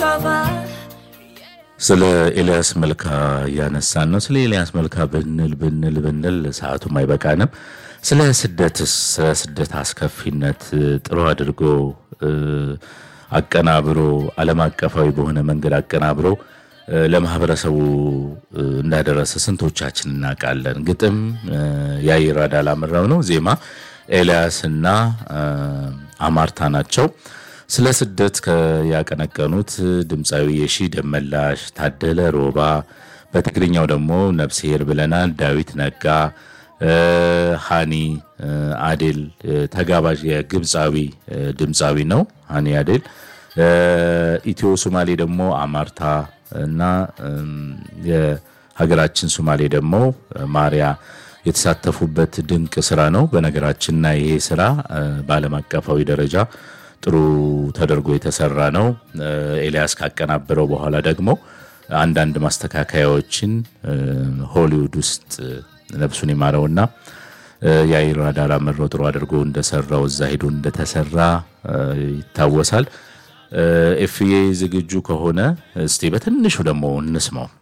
ስለ ኤልያስ መልካ እያነሳን ነው። ስለ ኤልያስ መልካ ብንል ብንል ብንል ሰዓቱም አይበቃንም። ስለ ስደትስ ስለ ስደት አስከፊነት ጥሩ አድርጎ አቀናብሮ ዓለም አቀፋዊ በሆነ መንገድ አቀናብሮ ለማህበረሰቡ እንዳደረሰ ስንቶቻችን እናውቃለን። ግጥም ያይር አዳል አምራው ነው። ዜማ ኤልያስና አማርታ ናቸው። ስለ ስደት ያቀነቀኑት ድምፃዊ የሺ ደመላሽ፣ ታደለ ሮባ፣ በትግርኛው ደግሞ ነብስሄር ብለናል፣ ዳዊት ነጋ፣ ሃኒ አዴል ተጋባዥ የግብፃዊ ድምፃዊ ነው። ሃኒ አዴል ኢትዮ ሶማሌ ደግሞ አማርታ እና የሀገራችን ሶማሌ ደግሞ ማሪያ የተሳተፉበት ድንቅ ስራ ነው። በነገራችንና ይሄ ስራ በዓለም አቀፋዊ ደረጃ ጥሩ ተደርጎ የተሰራ ነው። ኤልያስ ካቀናበረው በኋላ ደግሞ አንዳንድ ማስተካከያዎችን ሆሊውድ ውስጥ ነፍሱን ይማረውና የአይር አዳል አምረው ጥሩ አድርጎ እንደሰራው እዛ ሄዶ እንደተሰራ ይታወሳል። ኤፍዬ ዝግጁ ከሆነ እስቲ በትንሹ ደግሞ እንስማው።